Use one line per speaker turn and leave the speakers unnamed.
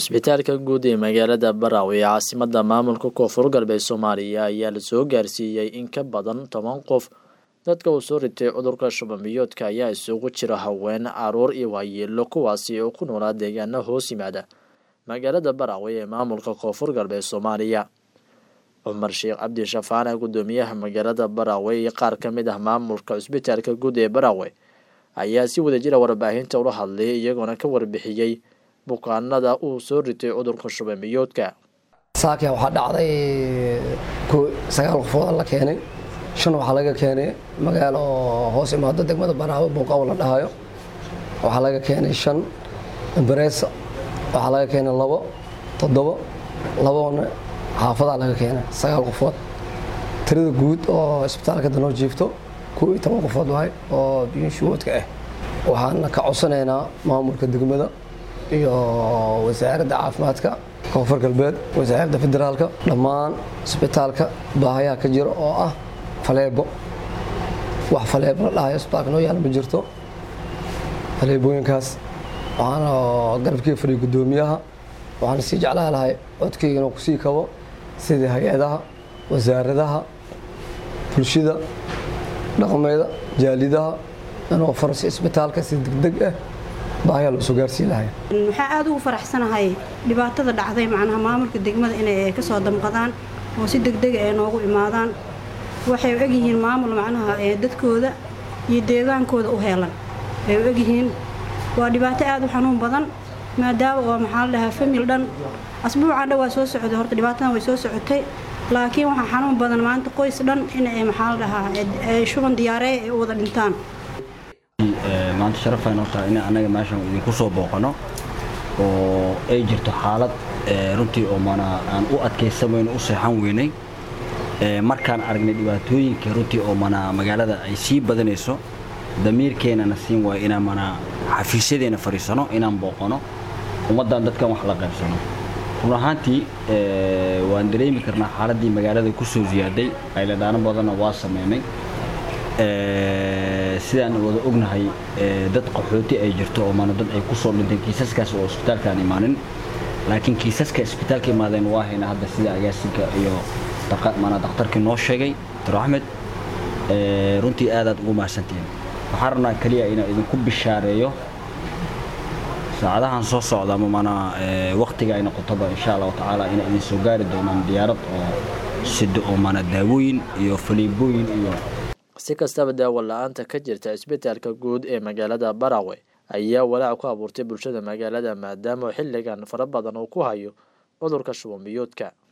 cisbitaalka guud ee magaalada Baraawe ee caasimadda maamulka koonfur galbeed Soomaaliya ayaa la soo gaarsiiyey in ka badan toban qof dadka uu soo ritay cudurka shuban biyoodka ayaa isugu jira haween caruur iyo waayeelo kuwaasi oo ku noolaa deegaano hoos yimaada magaalada Baraawe ee maamulka koonfur galbeed Soomaaliya cumar sheekh cabdi shafaane gudoomiyaha magaalada Baraawe iyo qaar ka mid ah maamulka cisbitaalka guud ee Baraawe ayaa si wadajira warbaahinta ula hadlay iyagoona ka warbixiyey bukaanada uu soo ritay cudurka shuban biyoodka
saakia waxaa dhacday sagaal qofooda la keenay shan waxaa laga keenay magaalo hoos imaado degmada baraawe bunqaw la dhahayo waxaa laga keenay shan bareesa waxaa laga keenay labo toddobo labona xaafadaa laga keenay sagaal qofood tirada guud oo isbitaalka danoo jiifto kow iyo toban qofood waay oo biyoshuwoodka ah waxaana ka codsanaynaa maamulka degmada iyo wasaaradda caafimaadka koonfur galbeed wasaaradda federaalka dhammaan isbitaalka baahayaha ka jira oo ah faleebo wax faleebo la dhahayo isbitaalka noo yaala ma jirto faleebooyinkaas waxaana garabkii fadhiya guddoomiyaha waxaana sii jeclaha lahay codkeyga inuu kusii kabo sidii hay-adaha wasaaradaha bulshada dhaqmeeda jaalidaha inuu farsi isbitaalka si degdeg ah baahayaa loo soo gaarsiin lahay
waxaa aada ugu faraxsanahay dhibaatada dhacday macnaha maamulka degmada inay ka soo damqadaan oo si degdega ay noogu imaadaan waxay u egyihiin maamul macnaha ee dadkooda iyo deegaankooda u heelan ay u egyihiin waa dhibaato aada u xanuun badan maadaama oo maxaa la dhahaa famil dhan asbuucan dhan waa soo socday horta dhibaatadan way soo socotay laakiin waxaa xanuun badan maanta qoys dhan inay maxaa la dhahaa shuban diyaareey ay u wada dhintaan
maanta sharafay noo tahay in annaga meeshan idinku soo booqano oo ay jirto xaalad runtii oo mana aan u adkaysamayno u seexan weynay markaan aragnay dhibaatooyinka runtii oo mana magaalada ay sii badanayso damiirkeennana siin waayo inaan mana xafiisyadeena fadhiisano inaan booqano ummaddan dadkan wax la qaybsano run ahaantii waan dareemi karnaa xaaladdii magaalada ku soo ziyaaday ayladhaano badanna waa sameynay sidaan wada ognahay dad qaxooti ay jirto oo mana dad ay ku soo dhinteen kiisaskaas oo isbitaalkaan imaanin laakiin kiisaska isbitaalka imaadeen waa hayna hadda sida agaasinka iyo mana dakhtarkii noo sheegay dr axmed runtii aadaad ugu mahadsantihiin waxaan rabnaa keliya inaan idinku bishaareeyo saacadahan soo socda ama mana waktiga ay noqotoba insha allahu tacaala inay idin soo gaari doonaan diyaarad oo sida oo mana daawooyin iyo faliibooyin iyo
si kastaba daawo la-aanta ka jirta cisbitaalka guud ee magaalada Baraawe ayaa walaac ku abuurtay bulshada magaalada maadaama xilligan fara badan uu ku hayo cudurka shuban biyoodka